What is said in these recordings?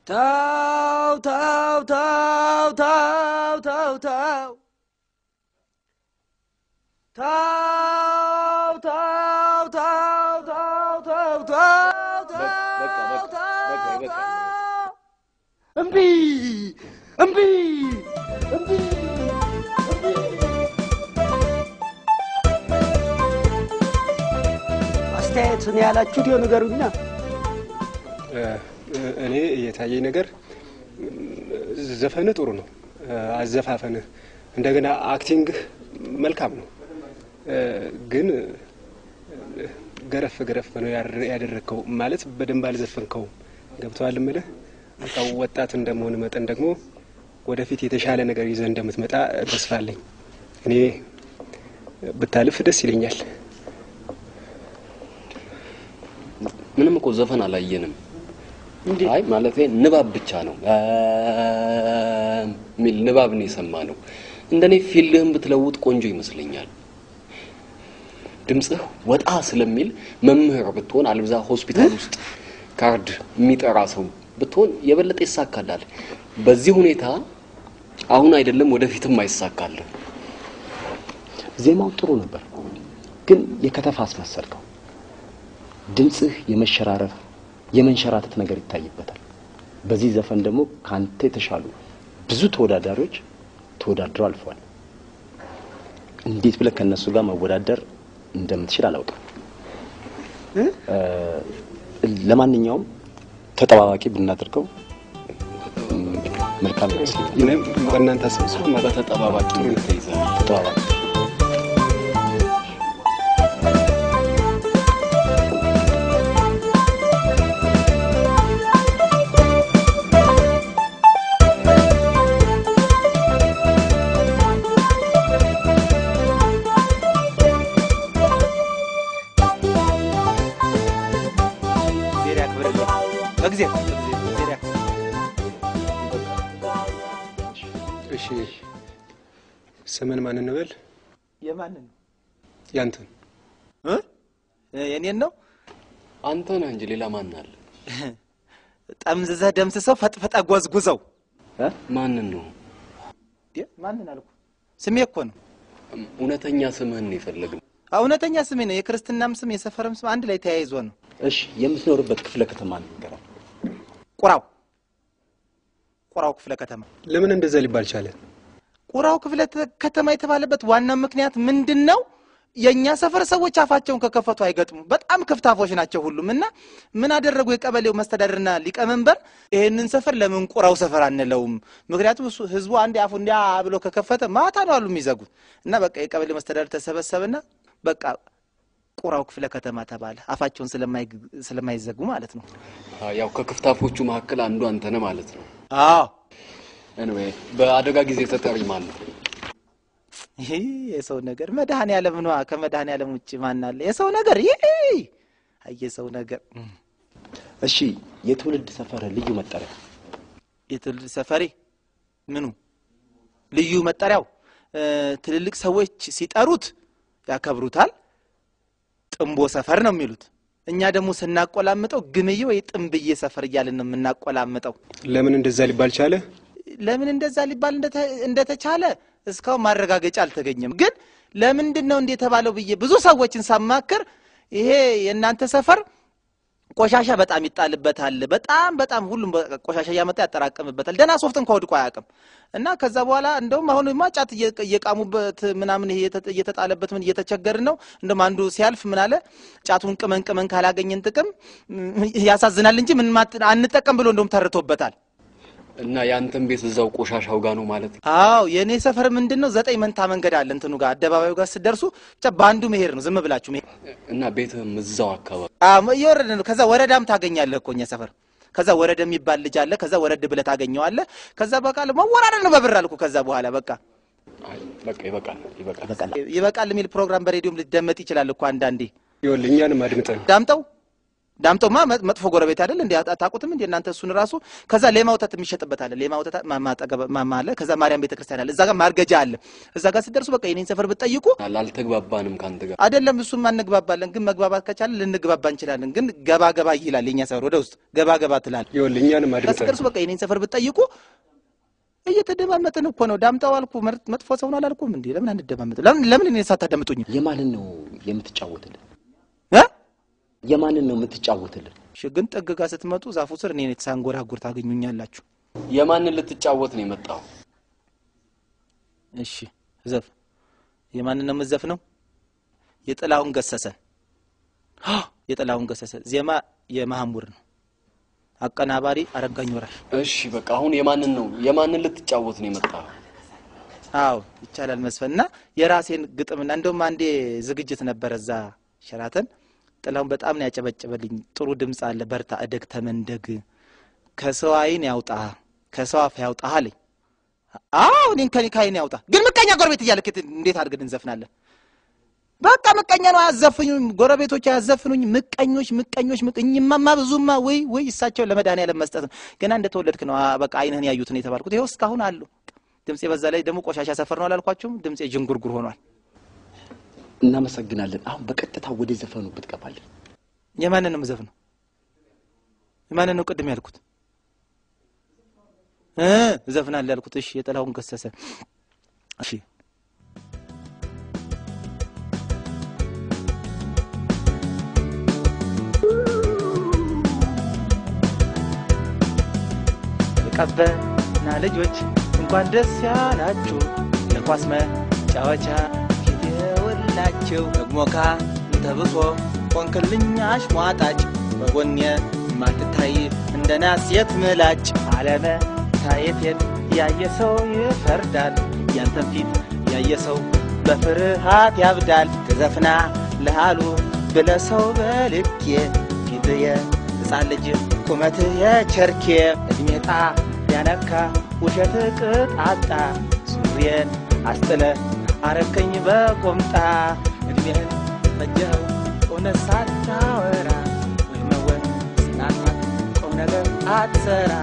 ተው ተው ተው ተው ተው ተው ተው ተው ተው ተው ተው ተው በቃ በቃ በቃ ይበቃል። እምቢ እምቢ እምቢ አስተያየት ነው ያላችሁት ይኸው ንገሩኛ። እኔ የታየኝ ነገር ዘፈንህ ጥሩ ነው፣ አዘፋፈንህ እንደገና አክቲንግህ መልካም ነው። ግን ገረፍ ገረፍ ነው ያር- ያደረግከው ማለት በደንብ አልዘፈንከውም። ገብተዋል እምልህ በቃ ወጣት እንደመሆን መጠን ደግሞ ወደፊት የተሻለ ነገር ይዘህ እንደምትመጣ ተስፋ አለኝ። እኔ ብታልፍ ደስ ይለኛል። ምንም እኮ ዘፈን አላየንም። አይ ማለት ንባብ ብቻ ነው ሚል ንባብ ነው የሰማ ነው። እንደኔ ፊልህን ብትለውጥ ቆንጆ ይመስለኛል። ድምፅህ ወጣ ስለሚል መምህር ብትሆን አልብዛ ሆስፒታል ውስጥ ካርድ የሚጠራ ሰው ብትሆን የበለጠ ይሳካላል። በዚህ ሁኔታ አሁን አይደለም ወደፊትም አይሳካልህ። ዜማው ጥሩ ነበር፣ ግን የከተፋ አስመሰልከው። ድምፅህ የመሸራረፍ የመንሸራተት ነገር ይታይበታል። በዚህ ዘፈን ደግሞ ከአንተ የተሻሉ ብዙ ተወዳዳሪዎች ተወዳድረው አልፈዋል። እንዴት ብለህ ከእነሱ ጋር መወዳደር እንደምትችል አላውቅም። እ፣ ለማንኛውም ተጠባባቂ ብናደርገው ም፣ መልካም ይመስለኛል። እኔም በእናንተ አሰብስበ በተጠባባቂ ተይዛል። ተጠባባቂ እግዚአብሔር ያክብርልኝ። በጊዜ እግዚአብሔር ያክብርልኝ። እሺ፣ ስምን ማን እንበል? የማንን ያንተን። እ? የኔን ነው አንተ ነህ እንጂ ሌላ ማን አለ? ጠምዝዘህ ደምስሰው ፈጥፈጣ ጎዝጉዘው እ? ማንን ነው? ዴ፣ ማንን አልኩ? ስሜ እኮ ነው። እውነተኛ ስምህን ነው የፈለግነው። አዎ፣ እውነተኛ ስሜ ነው። የክርስትናም ስም የሰፈርም ስም አንድ ላይ ተያይዞ ነው። እሺ፣ የምትኖርበት ክፍለ ከተማ ንገረን። ቁራው ቁራው ክፍለ ከተማ ለምን እንደዛ ሊባል ቻለ? ቁራው ክፍለ ተ- ከተማ የተባለበት ዋናው ምክንያት ምንድን ነው? የእኛ ሰፈር ሰዎች አፋቸውን ከከፈቱ አይገጥሙ። በጣም ክፍታፎች ናቸው ሁሉም። እና ምን አደረጉ የቀበሌው መስተዳድርና ሊቀመንበር ይህንን ሰፈር ለምን ቁራው ሰፈር አንለውም? ምክንያቱም እሱ ህዝቡ አንድ አፉ እንዲያ ብሎ ከከፈተ ማታ ነው አሉ የሚዘጉት። እና በቃ የቀበሌው መስተዳድር ተሰበሰበና በቃ ቁራው ክፍለ ከተማ ተባለ። አፋቸውን ስለማይግ- ስለማይዘጉ ማለት ነው። አ፣ ያው ከክፍታፎቹ መካከል አንዱ አንተ ነህ ማለት ነው። አዎ ኤኒዌይ በአደጋ ጊዜ ተጠሪ ማን ነው? ይሄ የሰው ነገር መድኃኔ ዓለም ነዋ። ከመድኃኔ ዓለም ውጭ ማን አለ? የሰው ነገር ይሄ አይ የሰው ነገር እሺ፣ የትውልድ ሰፈር ልዩ መጠሪያ የትውልድ ሰፈሬ ምኑ ልዩ መጠሪያው እ፣ ትልልቅ ሰዎች ሲጠሩት ያከብሩታል። ጥንቦ ሰፈር ነው የሚሉት። እኛ ደግሞ ስናቆላምጠው ግምዬ ወይ ጥንብዬ ሰፈር እያልን ነው የምናቆላምጠው። ለምን እንደዛ ሊባል ቻለ? ለምን እንደዛ ሊባል እንደተ- እንደተቻለ እስካሁን ማረጋገጫ አልተገኘም። ግን ለምንድን ነው እንደ የተባለው ብዬ ብዙ ሰዎችን ሳማክር ይሄ የእናንተ ሰፈር ቆሻሻ በጣም ይጣልበታል፣ በጣም በጣም ሁሉም በቃ ቆሻሻ እያመጣ ያጠራቅምበታል። ደህና ሶፍት እንኳ ወድቆ አያውቅም። እና ከዛ በኋላ እንደውም አሁንማ ጫት እየ- እየቃሙበት ምናምን ይሄ እየተ- እየተጣለበት ምን እየተቸገርን ነው። እንደውም አንዱ ሲያልፍ ምን አለ ጫቱን ቅመን ቅመን ካላገኘን ጥቅም ም፣ ያሳዝናል እንጂ ምን ማት- አንጠቀም ብሎ እንደውም ተርቶበታል። እና የአንተን ቤት እዛው ቆሻሻው ጋር ነው ማለት ነው? አዎ የእኔ ሰፈር ምንድን ነው ዘጠኝ መንታ መንገድ አለ እንትኑ ጋር አደባባዩ ጋር ስደርሱ ብቻ በአንዱ መሄድ ነው ዝም ብላችሁ መሄድ እና ቤትህም እዛው አካባቢ አዎ እየወረደ ነው ከዛ ወረዳም ታገኛለህ እኮ እኛ ሰፈር ከዛ ወረደ የሚባል ልጅ አለ ከዛ ወረድ ብለህ ታገኘዋለህ ከዛ በቃ መወራረድ ነው በብር አልኩ ከዛ በኋላ በቃ አይ፣ በቃ ይበቃል፣ ይበቃል። ይበቃል። ይበቃል የሚል ፕሮግራም በሬዲዮም ሊደመጥ ይችላል እኮ አንዳንዴ ይኸውልህ እኛንም አድምጠን ዳምጠው ዳምጠውማ መ- መጥፎ ጎረቤት አይደል እንዴ? አታ- አታውቁትም እንዴ እናንተ? እሱን ራሱ ከዛ ሌማ ወተት የሚሸጥበት አለ። ሌማ ወተት ማማ አጠገብ ማማ አለ። ከዛ ማርያም ቤተክርስቲያን አለ። እዛ ጋር ማርገጃ አለ። እዛ ጋር ስትደርሱ በቃ የኔን ሰፈር ብትጠይቁ አልተግባባንም ከአንተ ጋር አይደለም እሱም አንግባባለን፣ ግን መግባባት ከቻለ ልንግባባ እንችላለን። ግን ገባ ገባ ይላል የኛ ሰፈር ወደ ውስጥ ገባ ገባ ትላል። ይኸውልህ እኛንም ከዛ አድምጠን ስትደርሱ በቃ የኔን ሰፈር ብትጠይቁ እየተደማመጥን እኮ ነው። ዳምጠው አልኩ መር- መጥፎ ሰው ነው አላልኩም እንዴ? ለምን አንደማመጥ? ለምን ለምን እኔን ሳታዳምጡኝ የማንን ነው የምትጫወትልን? እ የማንን ነው የምትጫወትልን? እሺ፣ ግን ጥግ ጋር ስትመጡ ዛፉ ስር እኔን የተሳንጎራጉር ታገኙኛላችሁ። የማንን ልትጫወት ነው የመጣው? እሺ ዘፍ የማንን ነው የምዘፍነው? የጥላሁን ገሰሰን አ! የጥላሁን ገሰሰ ዜማ የማህሙር ነው። አቀናባሪ አረጋኝ ወራሽ። እሺ በቃ አሁን የማንን ነው የማንን ልትጫወት ነው የመጣው? አዎ ይቻላል መስፈን እና የራሴን ግጥምና እንደውም አንዴ ዝግጅት ነበረ እዛ ሸራተን። ጥላሁን በጣም ነው ያጨበጨበልኝ። ጥሩ ድምፅ አለ፣ በርታ፣ እደግ፣ ተመንደግ፣ ከሰው አይን ያውጣ፣ ከሰው አፍ ያውጣ አለኝ። አዎ እኔን ከኔ ከአይን ያውጣ። ግን ምቀኛ ጎረቤት እያለ ከት- እንዴት አድርገን እንዘፍናለን? በቃ ምቀኛ ነው አያዘፍኙኝ፣ ጎረቤቶች አያዘፍኑኝ። ምቀኞች ምቀኞች ምቀኝማማ ብዙማ ወይ ወይ እሳቸው ለመድኃኒዓለም መስጠት ነው። ገና እንደተወለድክ ነው አ- በቃ አይንህን ያዩትን የተባልኩት ይኸው እስካሁን አሉ። ድምፄ በዛ ላይ ደግሞ ቆሻሻ ሰፈር ነው አላልኳችሁም? ድምፄ ዥንጉርጉር ሆኗል። እናመሰግናለን። አሁን በቀጥታ ወደ ዘፈኑ ብትገባለን። የማንን ነው የምዘፍነው? የማንን ነው ቅድም ያልኩት እ እዘፍናለሁ ያልኩት? እሺ የጥላሁን ገሰሰ። እሺ የቀበና ልጆች እንኳን ደስ ያላችሁ ለኳስ መጫወቻ ፊት የወላችሁ ደግሞ ካ ተብሶ ቆንክልኝ አሽሟጣጭ በጎኔ ማትታይ እንደ ናስ የት ምላጭ አለመ ታየቴን ያየ ሰው ይፈርዳል ያንተን ፊት ያየ ሰው በፍርሃት ያብዳል ትዘፍና ለሃሉ ብለ ሰው በልኬ ፊትየ ሕፃን ልጅ ቁመት የቸርኬ እድሜጣ ያነካ ውሸት ቅጣጣ ሱሪዬን አስጥለ አረከኝ በቆምጣ እድሜህን ፈጀኸው እውነት ሳታወራ ወይመወን ስናሳት ቁም ነገር አትሰራ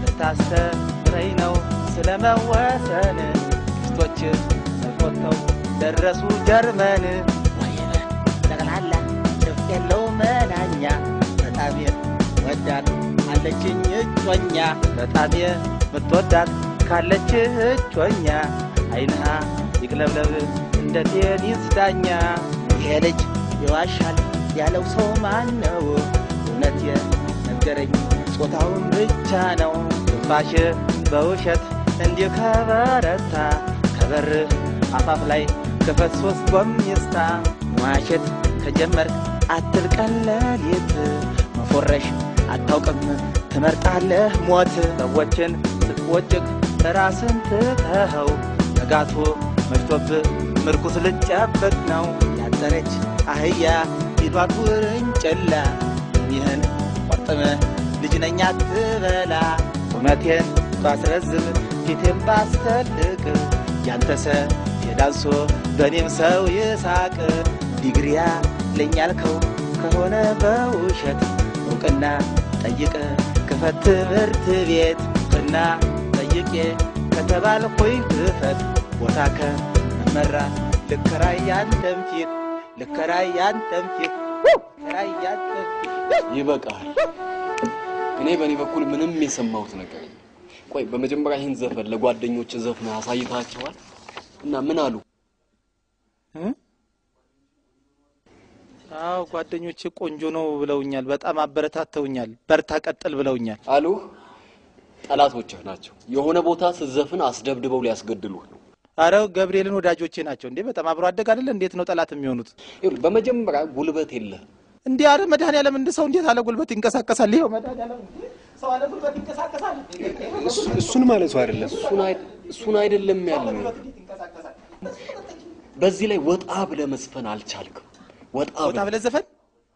ልታስተምረኝ ነው ስለ መወሰን ክስቶች ተቆጥተው ደረሱ ጀርመን ወይነ ጠቅላላ ድፍ የለው መናኛ በጣም ወዳት አለችኝ እጮኛ በጣም የምትወዳት ካለች እጮኛ አይንሃ ይቅለብለብ እንደ ቴኒስ ዳኛ ይሄ ልጅ ይዋሻል ያለው ሰው ማን ነው? እውነት የነገረኝ ጾታውን ብቻ ነው። ትንፋሽ በውሸት እንዲህ ከበረታ ከበር አፋፍ ላይ ክፈት ሶስት ጎሚስታ መዋሸት ከጀመርክ አትልቀን ሌሊት መፎረሽ አታውቅም ትመርጣለህ ሞት ሰዎችን ስትወጭቅ ራስን ትተኸው ነጋቱ መሽቶብህ ምርኩስ ልጨብጥ ነው ያጠረች አህያ ፊቷን ውርንጭላ ይህን ቆርጥመህ ልጅ ነኝ አትበላ ቁመቴን ባስረዝም ፊቴን ባስተልቅ ያንተሰ የዳንሶ በእኔም ሰው ይሳቅ ዲግሪያ ለኛልከው ከሆነ በውሸት እውቅና ጠይቅ ክፈት ትምህርት ቤት እውቅና ጠይቄ ከተባልኩኝ ክፈት ቦታ ከመመራ ልከራይ ያንተን ፊት ልከራይ ያንተን ፊት ልከራይ ያንተን ፊት ይበቃል። እኔ በእኔ በኩል ምንም የሰማሁት ነገር የለም። ቆይ በመጀመሪያ ይህን ዘፈን ለጓደኞች ዘፍነህ አሳይታቸዋል እና ምን አሉ? እ? አዎ ጓደኞቼ ቆንጆ ነው ብለውኛል። በጣም አበረታተውኛል። በርታ ቀጥል ብለውኛል። አሉ ጠላቶችህ ናቸው። የሆነ ቦታ ስትዘፍን አስደብድበው ሊያስገድሉህ ነው። አረ ገብርኤልን ወዳጆቼ ናቸው እንዴ! በጣም አብሮ አደግ አይደለ? እንዴት ነው ጠላት የሚሆኑት? ይኸውልህ በመጀመሪያ ጉልበት የለህ። እንዲህ አረ መድኃኒዓለም እንደ ሰው እንዴት አለ ጉልበት ይንቀሳቀሳል? ይኸው መድኃኒዓለም እንዴ! ሰው አለ ጉልበት ይንቀሳቀሳል? እሱ- እሱን ማለቱ አይደለም። እሱን አይ- እሱን አይደለም ያለው። ይንቀሳቀሳል። በዚህ ላይ ወጣ ብለህ መስፈን አልቻልክም። ወጣ ወጣ ብለህ ብለህ ዘፈን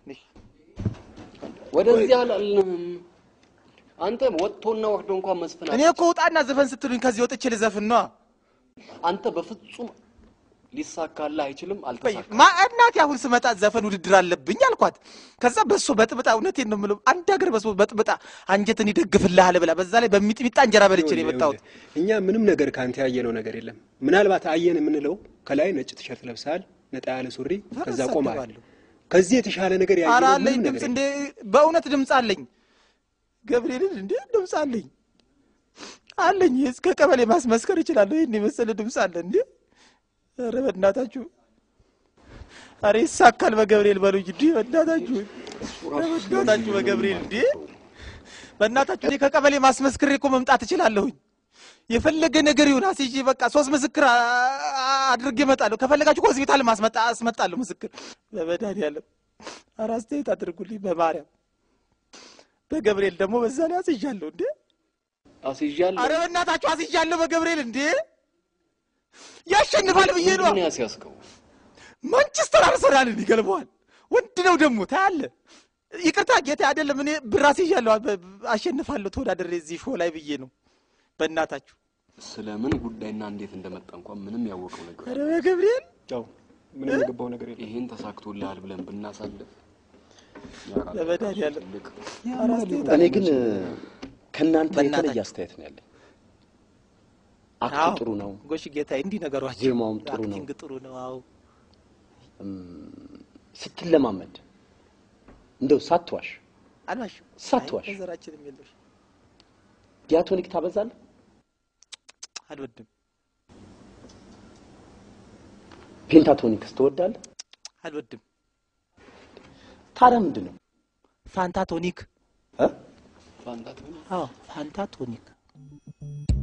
ወደዚህ አላልንም። አንተ ወጥቶና ወርዶ እንኳን መስፈን እኔ እኮ ውጣና ዘፈን ስትሉኝ ከዚህ ወጥቼ ልዘፍን ነዋ። አንተ በፍጹም ሊሳካልህ አይችልም። አልተሳካ ማ እናቴ አሁን ስመጣ ዘፈን ውድድር አለብኝ አልኳት። ከዛ በሶ በጥብጣ እውነቴን ነው የምለው አንድ ሀገር በሶ በጥብጣ አንጀትን ይደግፍልሃል ብላ በዛ ላይ በሚጥሚጣ እንጀራ በልቼ ነው የመጣሁት። እኛ ምንም ነገር ከአንተ ያየነው ነገር የለም። ምናልባት አየን የምንለው ከላይ ነጭ ቲሸርት ለብሰሃል፣ ነጣ ያለ ሱሪ፣ ከዛ ቆመሃል። እሳደባለሁ። ከዚህ የተሻለ ነገር ኧረ ያየነው አለኝ ምንም ድምፅ ነገር እንደ የለም። በእውነት ድምፅ አለኝ። ገብርኤልን እንደ ድምፅ አለኝ አለኝ እስከ ቀበሌ ማስመስከር እችላለሁ። ይህን የመሰለ ድምፅ አለ እንዴ! ኧረ በእናታችሁ ኧረ ይሳካል በገብርኤል በሉኝ እንዲህ በእናታችሁ ኧረ በእናታችሁ በገብርኤል እንዴ! በእናታችሁ እኔ ከቀበሌ ማስመስክሬ እኮ መምጣት እችላለሁኝ። የፈለገ ነገር ይሁን አስይዤ በቃ ሶስት ምስክር አ- አ- አድርጌ እመጣለሁ። ከፈለጋችሁ ከሆስፒታል ማስመጣ አስመጣለሁ ምስክር በመድኃኒዓለም ኧረ አስተያየት አድርጉልኝ በማርያም በገብርኤል ደግሞ በዛ ላይ አስይዣለሁ እንዴ! አስይዣለሁ። አረ በእናታችሁ አስይዣለሁ በገብርኤል እንዴ! ያሸንፋል ብዬ ነው። ምንድን ነው ያስያዝከው? ማንቸስተር አርሰናልን ይገልበዋል። ወንድ ነው ደግሞ ታያለህ። ይቅርታ ጌታ አይደለም እኔ ብር አስይዣለሁ በ- አሸንፋለሁ ተወዳደሬ እዚህ ሾው ላይ ብዬ ነው። በእናታችሁ ስለምን ጉዳይና እንዴት እንደመጣ እንኳን ምንም ያወቀው ነገር አረ በገብርኤል ያው ምንም የገባው ነገር የለም። ይሄን ተሳክቶልሃል ብለን ብናሳልፍ በመድኃኒዓለም ትልቅ ኧረ አስተያየት እኔ ግን ከእናንተ በእናታችሁ። የተለየ አስተያየት ነው ያለኝ። አክቱ አዎ፣ ጥሩ ነው፣ ጎሽ ጌታ እንዲህ ነገሯቸው ዜማውም ጥሩ ነው። አክቲንግ ጥሩ ነው። አዎ ስትለማመድ እንደው ሳትዋሽ አልዋሽም። ሳትዋሽ። አይ፣ በዘራችንም የለሽ ዲያቶኒክ ታበዛለህ። አልወድም ፔንታቶኒክስ ትወዳለህ። አልወድም። ታዲያ ምንድን ነው ፋንታቶኒክ እ? ፋንታት ሆነ አዎ ፋንታቶኒክ